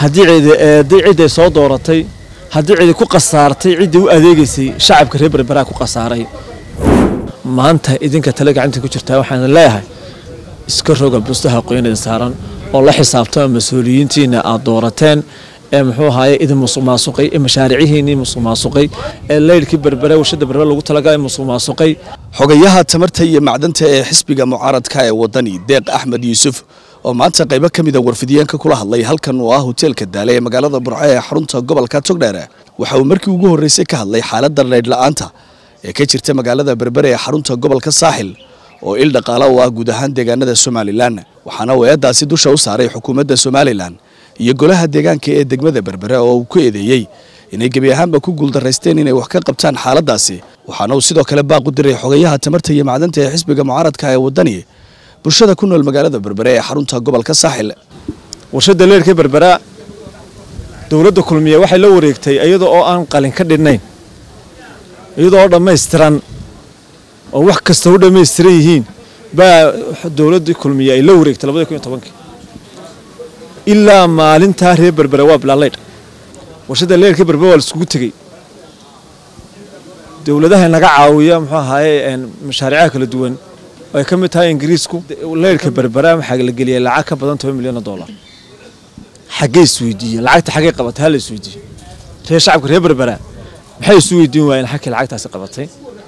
haddii cidi eeday cidday soo dooratay haddii cidi ku khasaartay ciddii u adeegaysay shacabka reer berberaa ku khasaaray maanta idinka tale gacanta ku jirtaa waxaan leeyahay iska roga bustaha qoynida saaran oo la xisaabtama mas-uuliyiintiina aad doorateen ee muxuu ahaaye idin musuq maasuqay ee mashaariicihiinii musuq maasuqay ee leyrhkii berbere warshada berbere lagu talagalay musuq maasuqay xogayaha tamarta iyo macdanta ee xisbiga mucaaradka ee wadani deeq axmed yuusuf oo maanta qaybo ka mida warfidiyeenka kula hadlay halkan oo ah hoteelka daale ee magaalada burco ee xarunta gobolka togdheere waxa uu markii ugu horreysay ka hadlay xaaladda leydh la'aanta ee ka jirta magaalada berbere ee xarunta gobolka saaxil oo il dhaqaala u ah guud ahaan deegaanada somalilan waxaana uu eeddaasi dusha u saaray xukuumadda somalilan iyo golaha deegaanka ee degmada berbere oo uu ku eedeeyey inay gebi ahaanba ku guuldaraysteen inay wax ka qabtaan xaaladdaasi waxaana uu sidoo kale baaq u diray xogayaha tamarta iyo macdanta ee xisbiga mucaaradka ee wadani bulshada ku nool magaalada berbere ee xarunta gobolka saaxil warshada leyrhka berbera dowladda kulmiye waxay la wareegtay iyada oo aan qalin ka dhinnayn iyadoo oo dhammaystiran oo wax kasta u dhammaystiran yihiin baa dowladdii kulmiye ay la wareegtay labadii kun iyo tobankii ilaa maalintaa reer berbere waa bilaaleydh warshada leyrhka berbere waa laisugu tegey dowladaha naga caawiya muxuu ahaaye mashaariicaha kala duwan oo ay ka mid tahay ingiriisku leyrhka berbera waxaa la geliyay lacag ka badan toban milyan oo dollar xaggee isweydiiyeen lacagta xaggee qabatay hala isweydiiyo reer shacabka reer berbera maxay isu weydiin waayeen xagkii lacagtaasi qabatay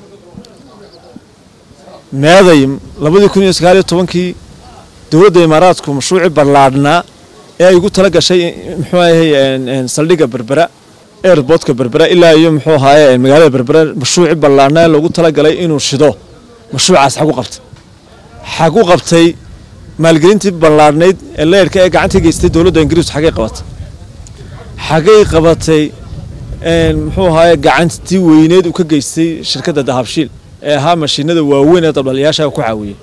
meeday labadii kun iyo sagaal iyo tobankii dowladda imaaraadku mashruucii ballaadhnaa ee ay ugu tala gashay muxuu ahay saldhigga berbera airportka berbera ilaa iyo muxuu ahaaye magaalada berbera mashruucii ballaadhnaa ee loogu talagalay inuu shido mashruucaas xagu qabtay xagu qabtay maalgelintii ballaadhnayd ee leyrhka ee gacanta geystay dowladda ingiriisku xaggay qabatay xaggay qabatay muxuu ahaaye gacantii weyneed uu ka geystay shirkadda dahabshiil ee ahaa mashiinada waaweyn ee dabdhaliyaasha ku caawiyey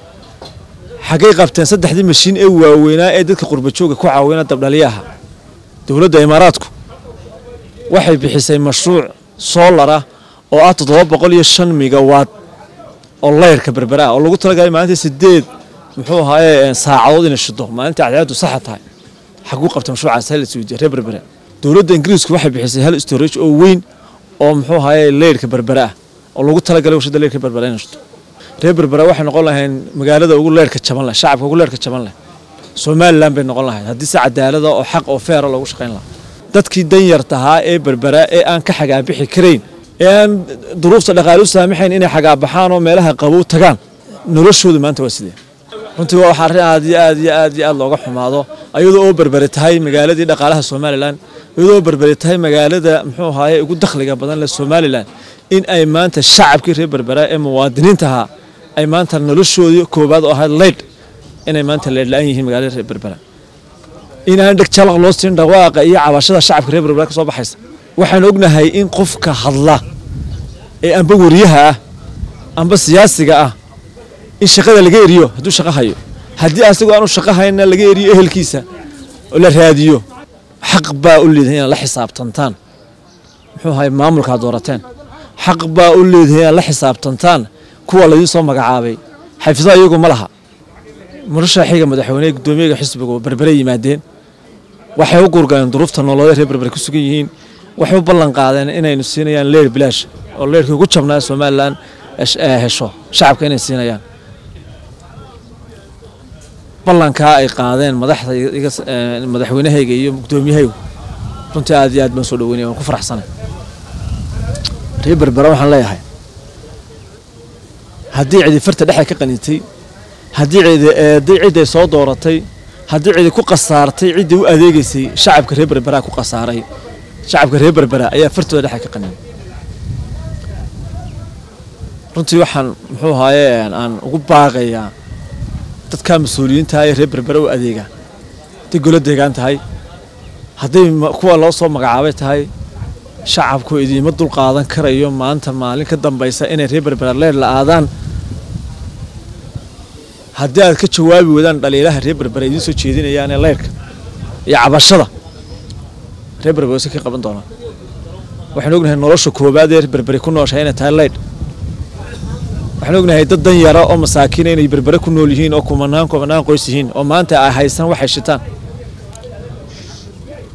xaggay qabteen saddexdii mashiin ee waaweynaa ee dadka qurbajooga ku caawina dabdhaliyaha dowladda imaaraadku waxay bixisay mashruuc soolar ah oo ah toddoba boqol iyo shan migawaad oo leyrhka berbera ah oo lagu talagalay maalintii sideed muxuu ahaaye saacadood inay shido maalintii cadceedu saxa tahay xaguu qabtay mashruucaas hal isweydiya reer berbera dowladda ingiriisku waxay bixisay hal storage oo weyn oo muxuu ahaaye leyrhka berbera ah oo lagu talagalay warshada leyrhka berbera inay shido reer berbera waxay noqon lahayn magaalada ugu leyrhka jaban leh shacabka ugu leyrhka jaban leh somalilan bay noqon lahayd haddii si cadaalada oo xaq oo feera loogu shaqayn lahaa dadkii danyartahaa ee berbera ee aan ka xagaabixi karayn ee aan duruufta dhaqaale u saamaxayn inay xagaabaxaan oo meelaha qabow tagaan noloshoodu maanta waa sidee runtii waa wax arrin aad iyo aad iyo aad iyo aad looga xumaado iyadoo oo berbere tahay magaaladii dhaqaalaha somalilan iyadoo oo berbere tahay magaalada muxuu ahaaye ugu dakhliga badan leh somalilan in ay maanta shacabkii reer berbera ee muwaadiniintahaa ay maanta noloshoodii koowaad oo ahayd leydh inay maanta leydh la-aan yihiin magaalada reer berbera inaan dheg jalaq loo siin dhawaaqa iyo cabashada shacabka reer berbera ka soo baxaysa waxaan ognahay in qofka hadla ee amba wariyaha ah amba siyaasiga ah in shaqada laga eriyo hadduu shaqo hayo haddii asagoo aanu shaqo hayna laga eriyo ehelkiisa oo la raadiyo xaq baa u leedahay inaad la xisaabtantaan muxuu ahay maamulkaad doorateen xaq baa u leedahay inaad la xisaabtantaan kuwa laydiin soo magacaabay xafiisaha iyagu ma laha murashaxiga madaxweyneha guddoomiyaga xisbiga oo berbere yimaadeen waxay u gurgaleen duruufta nololeed reer berbere ku sugan yihiin waxay u ballan qaadeen inaynu siinayaan leyr bilaash oo leyrkii ugu jabnaa somalilan hesho shacabka inay siinayaan ballankaa ay qaadeen madaxda madaxweynahayga iyo guddoomiyahaygu runtii aad iyo aad baan soo dhaweynaya waan ku faraxsanay reer berbera waxaan leeyahay haddii cidi farta dhexe ka qanintay haddii cidi eeday cidday soo dooratay haddii cidi ku khasaartay ciddii u adeegaysay shacabka reer berbera ku khasaaray shacabka reer berbera ayaa fartooda dhexe ka qanin runtii waxaan muxuu ahaaye aan ugu baaqayaa dadka mas-uuliyiinta ee reer berbera u adeega hadday golo deegaan tahay hadday kuwa loo soo magacaabay tahay shacabku idiima dul qaadan karayo maanta maalin ka dambaysa inay reer berbera leer la-aadaan haddii aad ka jawaabi wadaan dhaliilaha reer berbera idiin soo jeedinayaan ee leyrka iyo cabashada reer berbera si ka qaban doonaan waxaan ognahay nolosha koowaad ee berberi ku nooshahay inay tahay leydh waxaan ognahay dad dan yara oo masaakiina inay berbere ku nool yihiin oo kumanaan kumanaan qoys yihiin oo maanta ay haysan waxay shitaan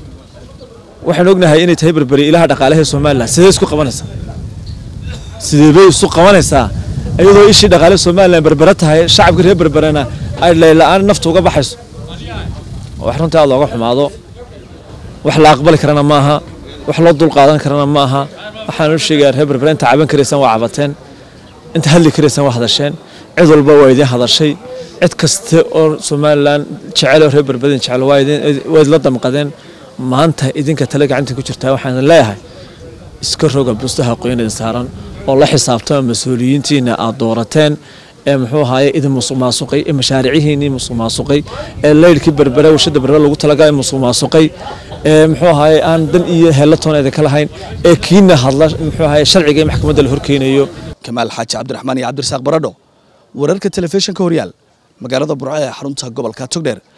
waxaan ognahay inay tahay berberi ilaha dhaqaalaha somalilan sidee isku qabanaysaa sidee bay isu qabanaysaa iyadoo ishii dhaqaale somalilan berbera tahay shacabka reer berberena ay layla-aan nafta uga baxayso wax runtii aad looga xumaado wax la aqbali karana maaha wax loo dul qaadan karana maaha waxaan u sheegayaa reer berbera inta caban karaysaan waa cabateen inta hadli karaysaan waa hadasheen cid walba waa idiin hadashay cid kasta oo somalilan jecel oo reer berberin jecel waa idinla damqadeen maanta idinka tale gacanta ku jirtaa waxaan leeyahay iska roga bustaha qoynida saaran oo la xisaabtama mas-uuliyiintiina aad doorateen ee muxuu ahaaye idin musuq maasuqay ee mashaariicihiinii musuq maasuqay ee leyrhkii berbere warshada berbere lagu talagalay musuq maasuqay ee muxuu ahaaye aan dan iyo heellatoon idinka lahayn ee kiina hadla muxuu ahaaye sharciga ee maxkamadda la horkeenayo kamaal xaaji cabdiraxmaan iyo cabdirasaaq baradho wararka telefishinka horyaal magaalada burco ee xarunta gobolka togdheer